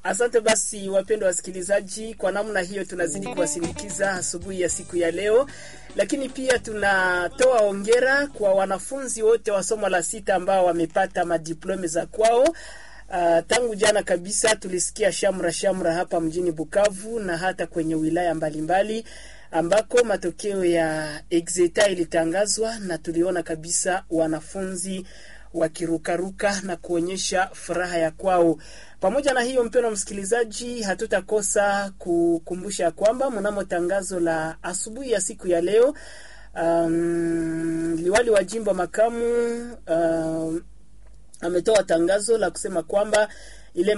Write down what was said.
Asante basi, wapendwa wasikilizaji, kwa namna hiyo tunazidi kuwasindikiza asubuhi ya siku ya leo, lakini pia tunatoa ongera kwa wanafunzi wote wa somo la sita ambao wamepata madiplome za kwao. Uh, tangu jana kabisa tulisikia shamra shamra hapa mjini Bukavu na hata kwenye wilaya mbalimbali mbali, ambako matokeo ya exeta ilitangazwa na tuliona kabisa wanafunzi wakirukaruka na kuonyesha furaha ya kwao. Pamoja na hiyo, mpendwa msikilizaji, hatutakosa kukumbusha kwamba mnamo tangazo la asubuhi ya siku ya leo, um, liwali wa jimbo makamu um, ametoa tangazo la kusema kwamba